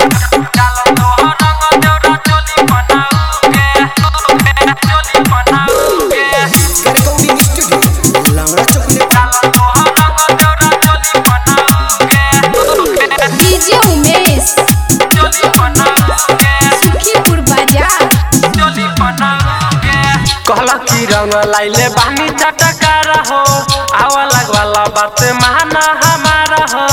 Recording studio, Langara Chowk, DJ Umesh Sukhipur बाजार कहला कि रंग लाइले बानी चटका रहो आवा लगवाला बात माना हमारा हो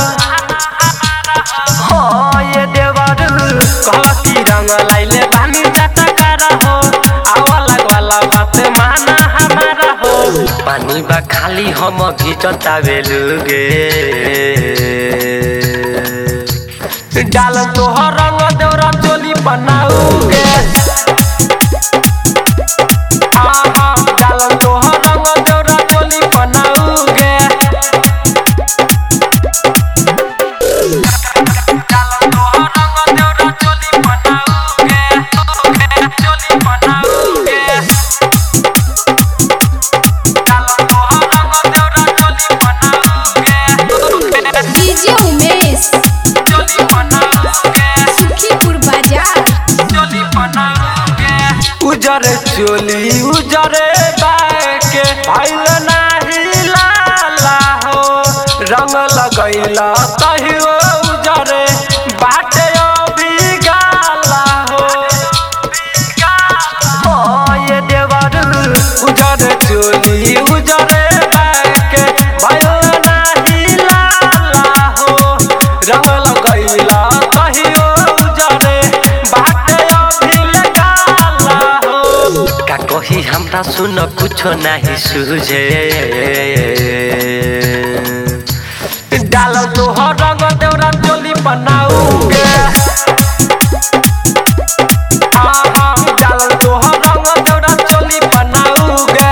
हो ये देवर कहला कि रंग लाइले बानी चटका रहो आवा लगवाला बात माना हमारा हो पानी बा खाली हम घिचता बेलुगे डाल तोहर रंग देवरा चोली बनाऊगे डालन तोहर रंग देवरा चोली बनाऊगे डालन तोहर रंग देवरा चोली बनाऊगे चोली बनाऊगे डालन तोहर रंग देवरा चोली बनाऊगे डीजे उमेश चोली बनाऊगे सुखीपुर बाजार उजर चोली उजरे बाके भइल नाही लाला हो रंग लगैला कहियो उजरे बाटे अभी गाला हो हो ये देवर उजर चोली उजरे बाके भइल नाही लाला हो रंग लगैला कहियो उजरे बाटे अभी गाला हो का कही हमरा सुन कुछो नाही सुझे डाल तोहर रंग देवरा चोली बनाऊगे हाँ हाँ डाल तोहर रंग देवरा चोली बनाऊगे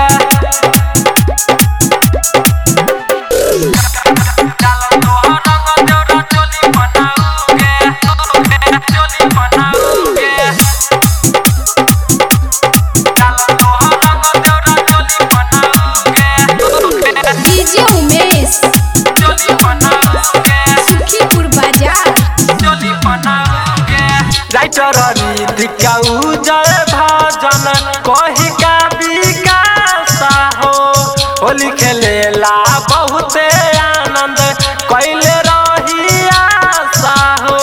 डाल तोहर रंग देवरा चोली बनाऊगे चोली बनाऊगे डीजे उमेश सुखीपुर बाजार राइटर रीतिका उजय भजन कही का विकास हो होली खेलेला बहुते आनंद कैले रही आशा हो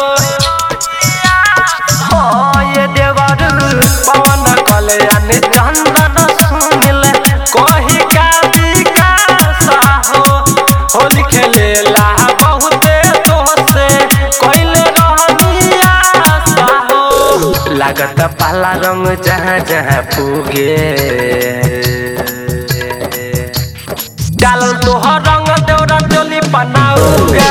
हो ये देवर पवन कल्याण चंदन सुनिल कही का विकास हो होली खेलेला बहुते तोसे कैले रहनी आशा हो लागत पाला रंग जहाँ जहाँ पुगे डाल तोहर रंग देवरा चोली बनाऊगे